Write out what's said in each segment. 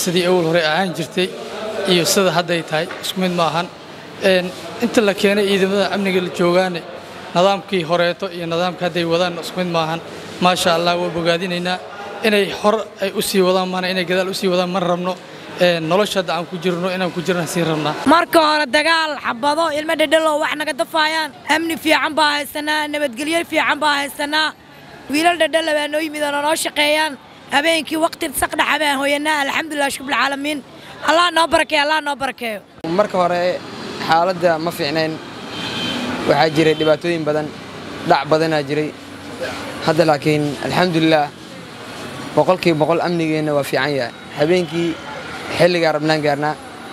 sidii awal hore ahaan jirtay iyo sida hadday tahay isku mid maahan inta la keenay ciidamada amniga la joogaane nidaamkii horeeto iyo nidaamka hadday wadaan isku mid maahan maasha allah waa bogaadinaynaa inay hor ay u sii wadaan maana inay gadaal u sii wadaan ma rabno nolosha hadda aan ku jirno inaan ku jirna sii rabnaa marka hore dagaal xabado ilmo dhedhelo wax naga dafaayaan amni fiican baa haysanaa nabadgelyo fiican baa haysanaa wiilal dhedhela baa noo yimid oo noo shaqeeyaan habeenkii waqti saqdhaxa baan hooyanaa alxamdulilah shukbilcaalamiin allah noo barakeeyo allah noo barakeeyo marka hore xaaladda ma fiicnayn waxaa jiray dhibaatooyin badan dhac badanaa jiray hadda laakiin alxamdulilaah boqolkiiba boqol amnigeenna waa fiican yahay habeenkii xilligaa rabnaan gaarnaa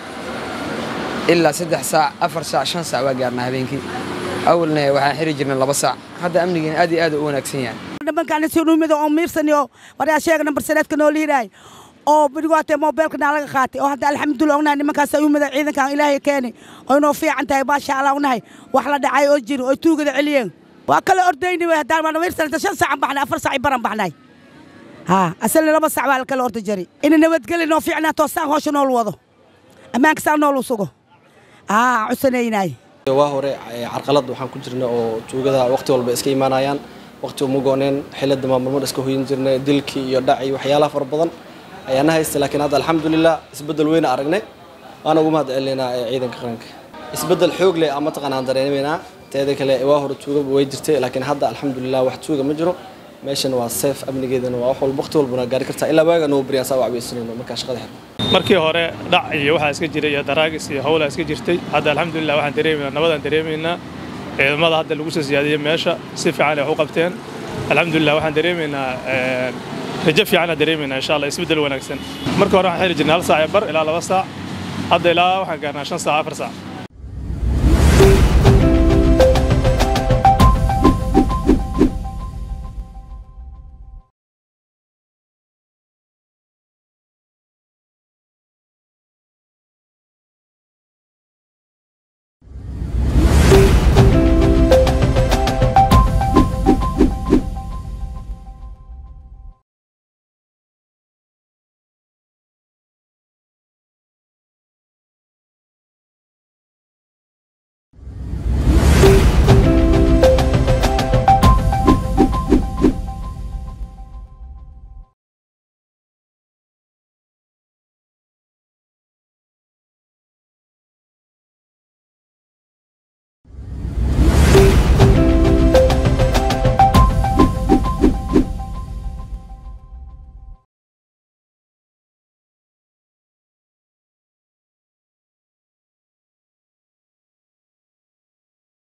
ilaa saddex saac afar saac shan saac waa gaarnaa habeenkii awalna waxaan xiri jirnay laba saac hadda amnigeena aad iyo aad u wanaagsan yahay nimankaan soo dhumida oo miirsaniyo waryaa sheega nambar saneedka noo liiraay oo bidhigootee moobeelka naa laga qaatay oo hadda alxamdulilah ognahay nimankaas ay u mida ciidankan ilaahay keeni oo inoo fiican tahay maasha allah ognahay wax la dhacay oo jiro oo tuugada celiyeen waa kala ordayni wey haddaan waana miirsanata shan saacan baxnay afar saac baran baxnay haa asalna laba saac baa la kala orda jari ina nabadgeli noo fiicnaa toosaan hoosha nool wado ammaanka saa nool u sugo haa cusanaynaay waa hore carqalad waxaan ku jirnay oo tuugada waqti walba iska imaanayaan waqti uma gooneen xilada maamulmar iska hoyin jirnay dilkii iyo dhaci waxyaalaha fara badan ayaana haysta laakiin hadda alxamdulilah isbeddel weyna aragnay waana ugu mahad celinaynaa ciidanka qaranka isbeddel xoog leh ama taqaanaan dareemaynaa teeda kale waa hore tuuga way jirtay laakiin hadda alxamdulilah wax tuuga ma jiro meeshan waa seef amnigeedana waa wax walba waqti walbana gaari kartaa ilaa waaga noo bariyaan saa wacbaysanayno markaa shaqada xirno markii hore dhac iyo waxaa iska jiray iyo daraagis iyo howlaa iska jirtay hadda alxamdulilah waxaan dareemaynaa nabadaan dareemaynaa ciidamada hadda lagu soo siyaadiyey meesha si fiican ay wax u qabteen alxamdulilah waxaan dareemaynaa rajo fiicanaa dareemaynaa insha allah isbeddel wanaagsan marka hore waxaan xiri jirnay hal saac iyo bar ilaa laba saac hadda ilaa waxaan gaarnaa shan saac afar saac